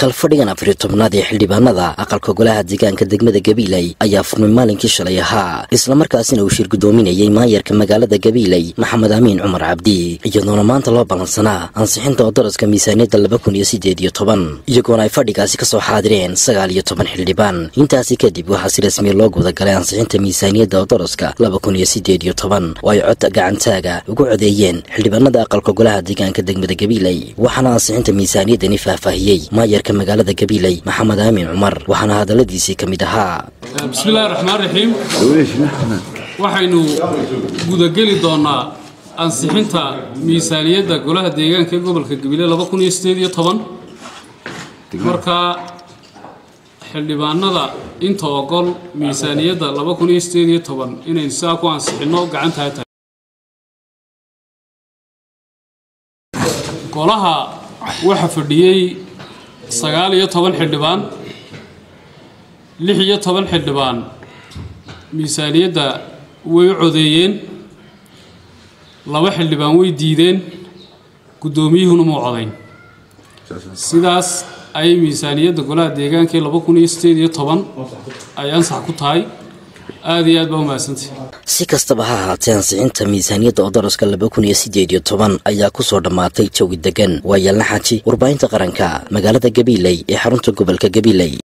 kalfadhigan afariyo tobnaad ee xildhibaanada aqalka golaha deegaanka degmada gabiiley ayaa furmay maalinkii shalay ahaa islamarkaasina uu shir guddoominayey maayarka magaalada gabiiley maxamed amiin cumar cabdi iyadoona maanta loo ballansanaa ansixinta odaraska miisaaniyadda laba kun iyo siddeed iyo toban iyagoona ay fadhigaasi ka soo xaadireen sagaal iyo toban xildhibaan intaasi kadib waxaa si rasmiya loo gudagalay ansixinta miisaaniyadda odaraska laba kun iyo siddeed iyo toban oo ay cod gacantaaga ugu codeeyeen xildhibaanada aqalka golaha deegaanka degmada gabiiley waxaana ansixinta miisaaniyaddani faahfaahiyey maayarka magaalada gabiiley maxamed aamin cumar waxaana hadalladiisii ka mid ahaa bismillahi raxmaan raxiim waxaynu gudageli doonaa ansixinta miisaaniyadda golaha deegaanka ee gobolka gabiile laba kun iyo sideed iyo toban markaa xildhibaanada inta ogol miisaaniyadda laba kun iyo sideed iyo toban inaynu sidaa ku ansixinno gacantaa tahay golaha waxaa fadhiyey sagaal iyo toban xildhibaan lix iyo toban xildhibaan miisaaniyadda way u codeeyeen laba xildhibaan way diideen guddoomiyuhuna muu codayn sidaas ayay miisaaniyadda golaha deegaanka ee laba kun iyo sideed iyo toban ay ansax ku tahay aada iyo aad baa umahadsantay si kastaba ha ahaatee ansixinta miisaaniyadda odaraska laba kun iyo siddeed iyo toban ayaa ku soo dhammaatay jawi degan waa yaalna xaji warbaahinta qaranka magaalada gabiiley ee xarunta gobolka gabiiley